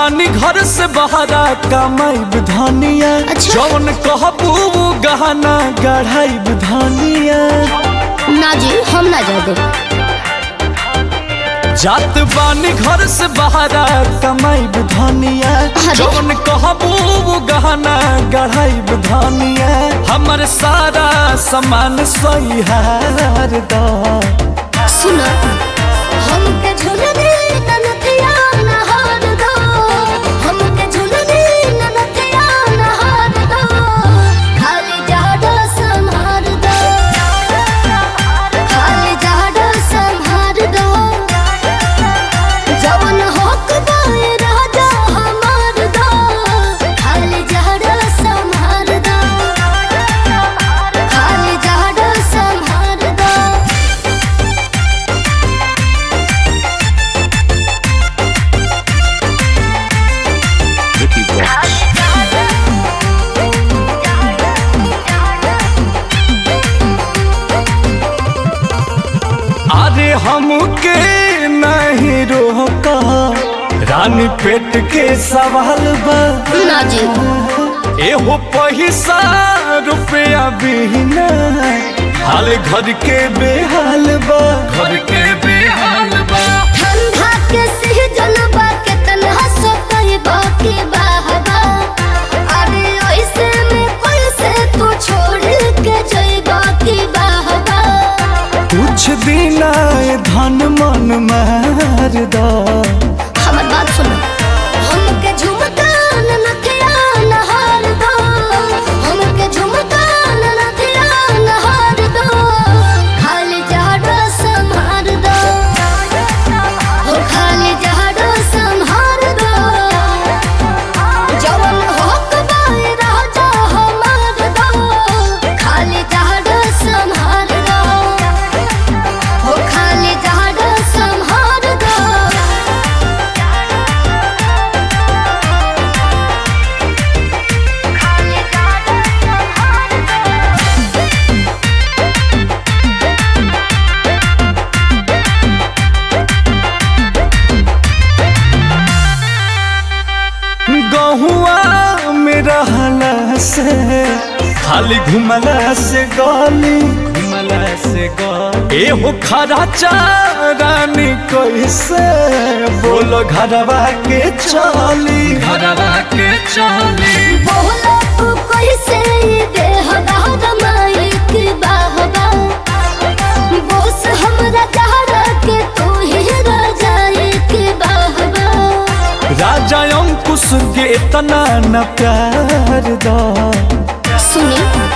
बानी घर से बहरा कमाई धनिया अच्छा। जौन कहबू उ गहना गढ़ाई धनिया ना जी हम ना जा दे जात बानी घर से बहरा कमाई धनिया अरे। जौन कहबू उ गहना गढ़ाई धनिया हमर सारा सामान सही हार दा सुन हमके झुलने ननथिया न हार दो हमके झुलने ननथिया न हार दो खाली जाडो संहार दो खाली जाडो संहार दो जवन होक दाए राजा हमार दो खाली जाडो संहार दो खाली जाडो संहार दो Vicky Vox. अरे हमके नहीं रोका रानी पेट के सवाल बा ना जी एहो पैसा रुपया बिना हाल घर के बेहाल बा घर के बेहाल बा ठंडा के सीजन बा के तन्हा सो कही बाकी बाहबा अरे ऐसे में कोई से तू छोड़ के जई बाकी बाहबा कुछ दिन आए धन मन मार दा हमर बात सुनो हमके झुमका न नथिया न हार दो हमके झुमका न नथिया न हार दो खाली जाडो संहार दो हो खाली जाडो संहार दो जवन होक बाए राजा हमार दो खाली जाडो संहार दो हो खाली जाडो संहार दो गहुआ में रहला से खाली घुमला से गली घुमला से गली एहो खरा चारानी कैसे बोलो घरवा के चली घरवा के चली बोला तू कैसे ये देह दाद मालिक बाहबा बोस हमरा चाहरा के तू ही राजा एक बाहबा राजा अंकुश के इतना न प्यार दा सुनी